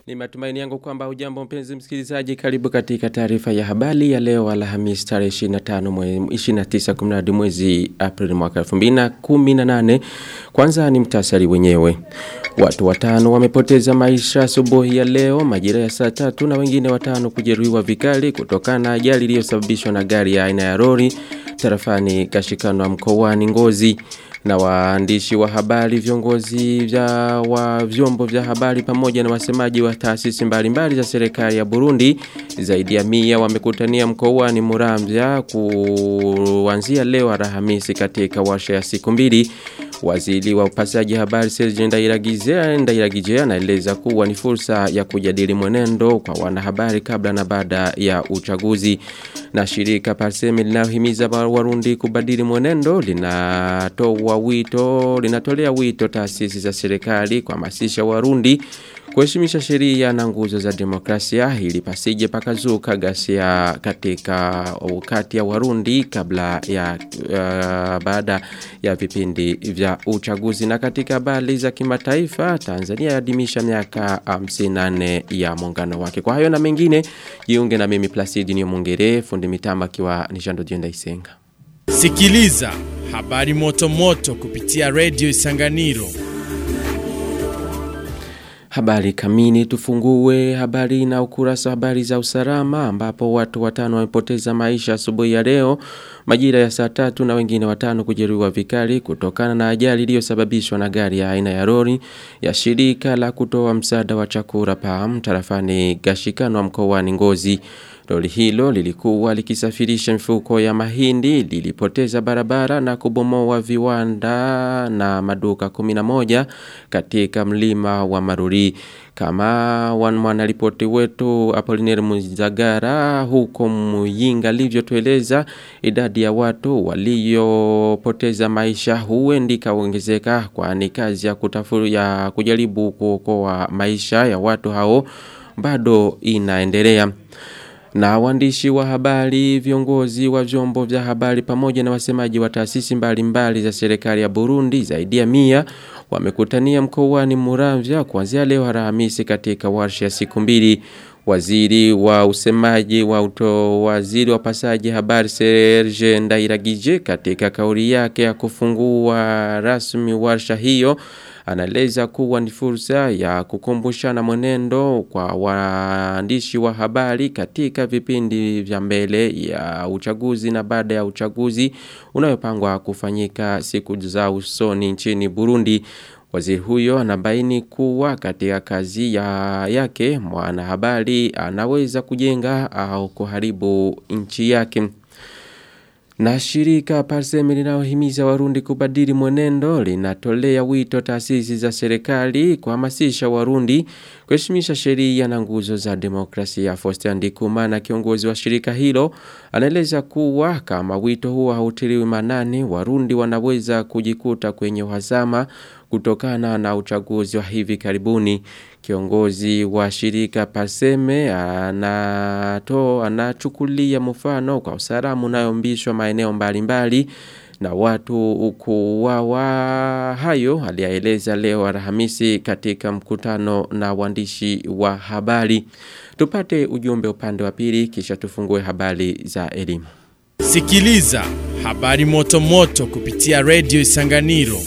Ni matumaini yangu kwamba ujambo mpenzi msikilizaji karibu katika taarifa ya habari ya leo Alhamisi tarehe 25 mwezi 29 kumradi mwezi Aprili mwaka 2018. Kwanza ni mtasari wenyewe. Watu watano wamepoteza maisha asubuhi ya leo majira ya saa tatu na wengine watano kujeruhiwa vikali kutokana na ajali iliyosababishwa na gari ya aina ya lori tarafani Kashikano mkoani Ngozi na waandishi wa habari viongozi vya wa vyombo vya habari pamoja na wasemaji wa taasisi mbalimbali za serikali ya Burundi zaidi ya mia wamekutania mkoani Muramvya kuanzia leo Alhamisi katika warsha ya siku mbili Waziri wa upasaji habari Serge Ndairagije Ndairagije anaeleza kuwa ni fursa ya kujadili mwenendo kwa wanahabari kabla na baada ya uchaguzi na shirika Parsemi linalohimiza Warundi kubadili mwenendo linatoa wito linatolea wito taasisi za serikali kuhamasisha Warundi kuheshimisha sheria na nguzo za demokrasia ili pasije pakazuka ghasia katika wakati ya Warundi kabla ya uh, baada ya vipindi vya uchaguzi na katika habari za kimataifa Tanzania yaadhimisha miaka 54 ya muungano wake kwa hayo na mengine jiunge na mimi Placid Nyomungere fundi mitamba akiwa Nishando Jenda Isenga Sikiliza habari moto moto kupitia Radio Isanganiro Habari kamini tufungue habari na ukurasa habari za usalama ambapo watu watano wamepoteza maisha asubuhi ya leo majira ya saa tatu na wengine watano kujeruhiwa vikali kutokana na ajali iliyosababishwa na gari ya aina ya lori ya shirika la kutoa msaada wa chakula PAM tarafani Gashikano mkoani Ngozi. Lori hilo lilikuwa likisafirisha mifuko ya mahindi lilipoteza barabara na kubomoa viwanda na maduka 11 katika mlima wa Maruri kama mwanaripoti wetu Apollinaire Muzagara huko Muyinga livyotueleza idadi ya watu waliopoteza maisha huendi kaongezeka kwani kazi ya kutafuru ya kujaribu kuokoa maisha ya watu hao bado inaendelea. Na waandishi wa habari, viongozi wa vyombo vya habari pamoja na wasemaji wa taasisi mbalimbali za serikali ya Burundi zaidi ya mia wamekutania mkoani Muramvya kuanzia leo Alhamisi katika warsha ya siku mbili. Waziri wa usemaji wa uto waziri wa pasaji habari Serge Ndairagije katika kauli yake ya kufungua rasmi warsha hiyo anaeleza kuwa ni fursa ya kukumbushana mwenendo kwa waandishi wa habari katika vipindi vya mbele ya uchaguzi na baada ya uchaguzi unayopangwa kufanyika siku za usoni nchini Burundi. Waziri huyo anabaini kuwa katika kazi ya yake mwanahabari anaweza kujenga au kuharibu nchi yake. Na shirika Parsemi linalohimiza Warundi kubadili mwenendo linatolea wito taasisi za serikali kuhamasisha Warundi kuheshimisha sheria na nguzo za demokrasia. Foster Ndikuma na kiongozi wa shirika hilo anaeleza kuwa kama wito huo hautiliwi manani Warundi wanaweza kujikuta kwenye uhasama kutokana na uchaguzi wa hivi karibuni. Kiongozi wa shirika Paseme anato anachukulia mfano kwa usalama unayombishwa maeneo mbalimbali na watu kuwawa hayo aliyaeleza leo Alhamisi katika mkutano na waandishi wa habari. Tupate ujumbe upande wa pili kisha tufungue habari za elimu. Sikiliza habari moto moto kupitia Radio Isanganiro.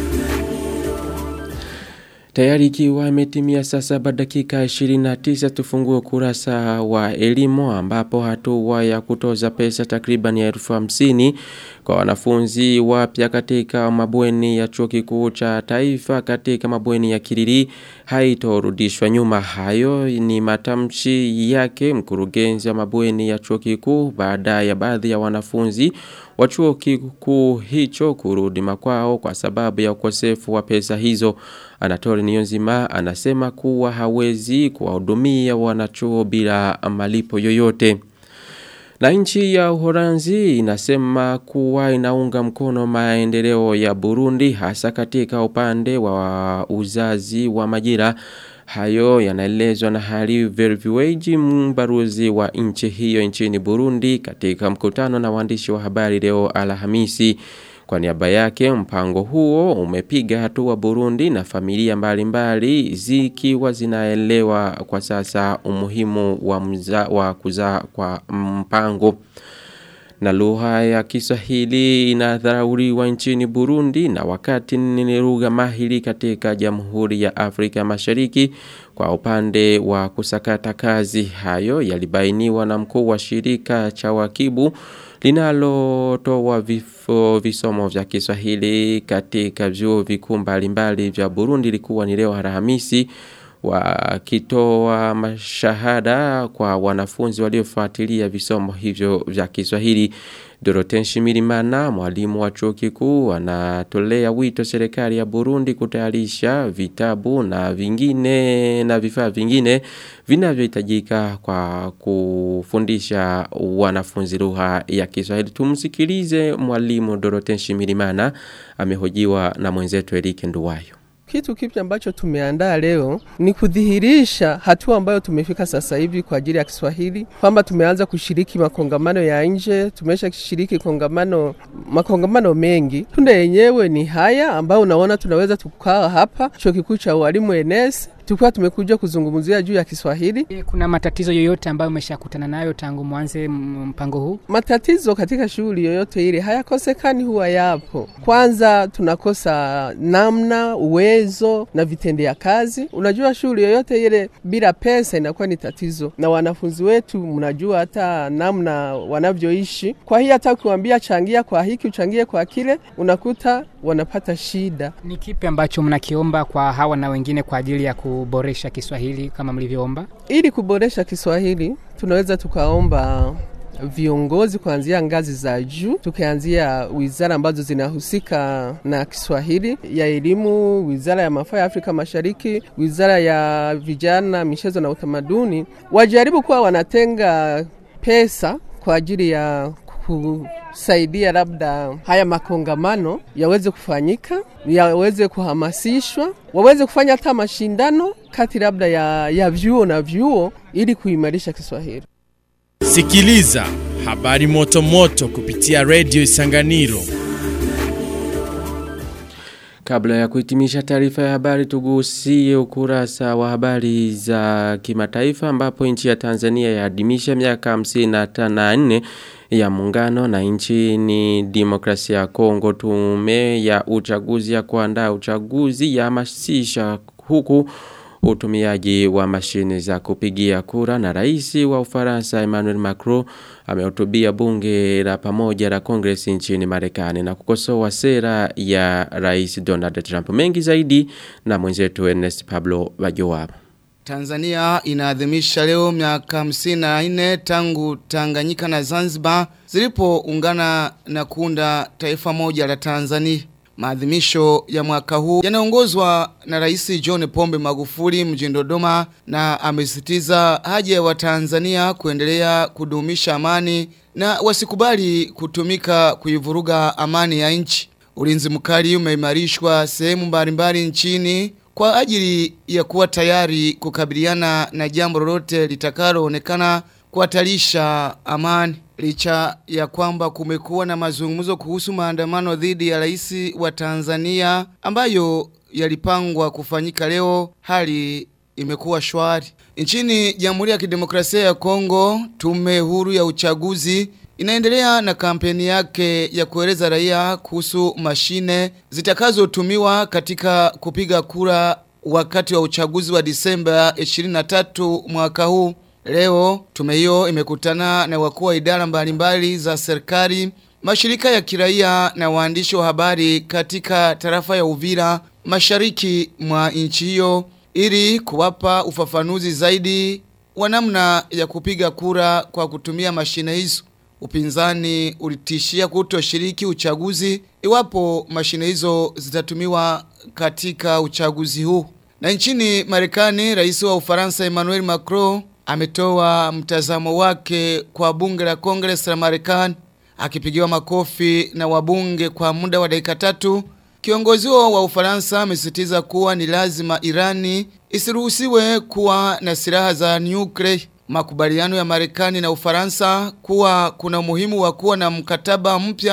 Tayari ikiwa imetimia saa saba dakika 29 tufungue kurasa wa elimu ambapo hatua ya kutoza pesa takriban ya elfu hamsini kwa wanafunzi wapya katika mabweni ya chuo kikuu cha taifa katika mabweni ya Kiriri haitorudishwa nyuma. Hayo ni matamshi yake mkurugenzi wa mabweni ya chuo kikuu baada ya baadhi ya wanafunzi wa chuo kikuu hicho kurudi makwao kwa sababu ya ukosefu wa pesa hizo. Anatoli Niyonzima anasema kuwa hawezi kuwahudumia wanachuo bila malipo yoyote. Na nchi ya Uholanzi inasema kuwa inaunga mkono maendeleo ya Burundi hasa katika upande wa uzazi wa majira. Hayo yanaelezwa na Hari Verviweji mbaruzi wa nchi hiyo nchini Burundi katika mkutano na waandishi wa habari leo Alhamisi. Kwa niaba yake mpango huo umepiga hatua Burundi na familia mbalimbali zikiwa zinaelewa kwa sasa umuhimu wa, mza, wa kuzaa kwa mpango na lugha ya Kiswahili inadharauriwa nchini Burundi na wakati ni lugha mahiri katika Jamhuri ya Afrika Mashariki kwa upande wa kusakata kazi hayo yalibainiwa na mkuu wa shirika cha wakibu linalotoa vifo visomo vya Kiswahili katika vyuo vikuu mbalimbali vya Burundi likuwa ni leo Alhamisi wakitoa mashahada kwa wanafunzi waliofuatilia visomo hivyo vya Kiswahili. Doroten Shimirimana, mwalimu wa chuo kikuu, anatolea wito serikali ya Burundi kutayarisha vitabu na vingine na vifaa vingine vinavyohitajika kwa kufundisha wanafunzi lugha ya Kiswahili. Tumsikilize mwalimu Doroten Shimirimana amehojiwa na mwenzetu Erike Nduwayo. Kitu kipya ambacho tumeandaa leo ni kudhihirisha hatua ambayo tumefika sasa hivi kwa ajili ya Kiswahili, kwamba tumeanza kushiriki makongamano ya nje, tumesha kushiriki kongamano makongamano mengi. Tunda yenyewe ni haya ambayo unaona tunaweza tukaa hapa chuo kikuu cha walimu ENS tulikuwa tumekuja kuzungumzia juu ya Kiswahili. Kuna matatizo yoyote ambayo umeshakutana nayo tangu mwanze mpango huu? Matatizo katika shughuli yoyote ile hayakosekani, huwa yapo. Kwanza tunakosa namna, uwezo na vitendea kazi. Unajua, shughuli yoyote ile bila pesa inakuwa ni tatizo, na wanafunzi wetu mnajua hata namna wanavyoishi. Kwa hiyo hata ukiwaambia changia kwa hiki, uchangie kwa kile, unakuta wanapata shida. Ni kipi ambacho mnakiomba kwa hawa na wengine kwa ajili ya kuboresha Kiswahili kama mlivyoomba? Ili kuboresha Kiswahili tunaweza tukaomba viongozi kuanzia ngazi za juu, tukianzia wizara ambazo zinahusika na Kiswahili ya elimu, wizara ya mafaa ya Afrika Mashariki, wizara ya vijana, michezo na utamaduni, wajaribu kuwa wanatenga pesa kwa ajili ya kusaidia labda haya makongamano yaweze kufanyika, yaweze kuhamasishwa, waweze kufanya hata mashindano kati labda ya, ya vyuo na vyuo ili kuimarisha Kiswahili. Sikiliza habari moto moto kupitia redio Isanganiro. Kabla ya kuhitimisha taarifa ya habari tugusie ukurasa wa habari za kimataifa ambapo nchi ya Tanzania yaadhimisha miaka 54 ya muungano na nchini demokrasia ya Kongo tume ya uchaguzi ya kuandaa uchaguzi ya masisha huku utumiaji wa mashine za kupigia kura na rais wa Ufaransa Emmanuel Macron amehutubia bunge la pamoja la Congress nchini Marekani na kukosoa sera ya rais Donald Trump mengi zaidi na mwenzetu Ernest Pablo Bajoaba Tanzania inaadhimisha leo miaka 54 tangu Tanganyika na Zanzibar zilipoungana na kuunda taifa moja la Tanzania. Maadhimisho ya mwaka huu yanaongozwa na Rais John Pombe Magufuli mjini Dodoma na amesisitiza haja ya Watanzania kuendelea kudumisha amani na wasikubali kutumika kuivuruga amani ya nchi. Ulinzi mkali umeimarishwa sehemu mbalimbali nchini kwa ajili ya kuwa tayari kukabiliana na jambo lolote litakaloonekana kuhatarisha amani licha ya kwamba kumekuwa na mazungumzo kuhusu maandamano dhidi ya rais wa Tanzania ambayo yalipangwa kufanyika leo hali imekuwa shwari nchini Jamhuri ya Kidemokrasia ya Kongo tume huru ya uchaguzi inaendelea na kampeni yake ya kueleza raia kuhusu mashine zitakazotumiwa katika kupiga kura wakati wa uchaguzi wa Disemba 23 mwaka huu. Leo tume hiyo imekutana na wakuu wa idara mbalimbali za serikali, mashirika ya kiraia na waandishi wa habari katika tarafa ya Uvira mashariki mwa nchi hiyo ili kuwapa ufafanuzi zaidi wa namna ya kupiga kura kwa kutumia mashine hizo. Upinzani ulitishia kutoshiriki uchaguzi iwapo mashine hizo zitatumiwa katika uchaguzi huu. Na nchini Marekani, rais wa Ufaransa Emmanuel Macron ametoa mtazamo wake kwa bunge la Congress la Marekani akipigiwa makofi na wabunge kwa muda wa dakika tatu. Kiongozi wa Ufaransa amesisitiza kuwa ni lazima Irani isiruhusiwe kuwa na silaha za nuclear. Makubaliano ya Marekani na Ufaransa kuwa kuna umuhimu wa kuwa na mkataba mpya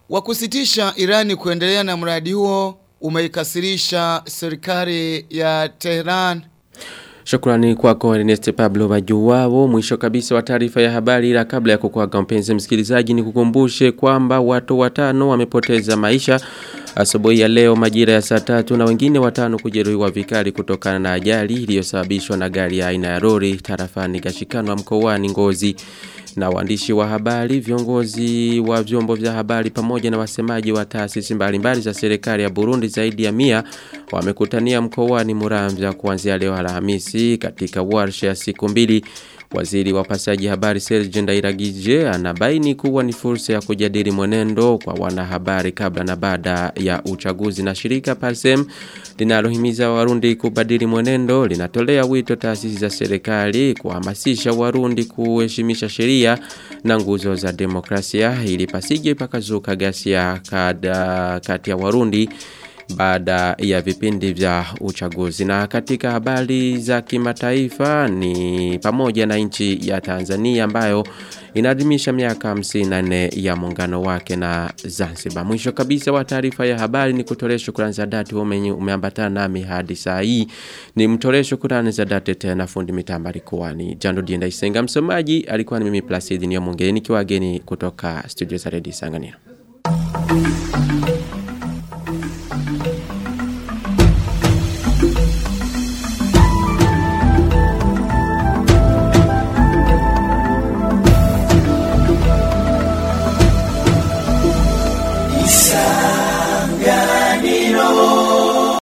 wa kusitisha Irani kuendelea na mradi huo umeikasirisha serikali ya Tehran. Shukrani kwako Ernest Pablo Majuwao. Mwisho kabisa wa taarifa ya habari ila kabla ya kukuaga mpenzi msikilizaji ni kukumbushe kwamba watu watano wamepoteza maisha asubuhi ya leo majira ya saa tatu na wengine watano kujeruhiwa vikali kutokana na ajali iliyosababishwa na gari ya aina ya lori tarafani Gashikanwa mkoani Ngozi na waandishi wa habari, viongozi wa vyombo vya habari pamoja na wasemaji wa taasisi mbalimbali za serikali ya Burundi zaidi ya mia wamekutania mkoani Muramvya kuanzia leo Alhamisi katika warsha ya siku mbili. Waziri wa pasaji habari Serge Ndairagije anabaini kuwa ni fursa ya kujadili mwenendo kwa wanahabari kabla na baada ya uchaguzi na shirika Parsem linalohimiza Warundi kubadili mwenendo linatolea wito taasisi za serikali kuhamasisha Warundi kuheshimisha sheria na nguzo za demokrasia ili pasije pakazuka ghasia kada kati ya Warundi baada ya vipindi vya uchaguzi. Na katika habari za kimataifa ni pamoja na nchi ya Tanzania ambayo inaadhimisha miaka 54 ya muungano wake na Zanzibar. Mwisho kabisa wa taarifa ya habari ni kutolea shukrani za dhati umenye umeambatana nami hadi saa hii. Ni mtolee shukrani za dhati tena fundi mitambo alikuwa ni Jando Dienda Isenga msomaji alikuwa ni mimi Placid Nyamongeni nikiwa geni kutoka studio za Radio Sanganiro.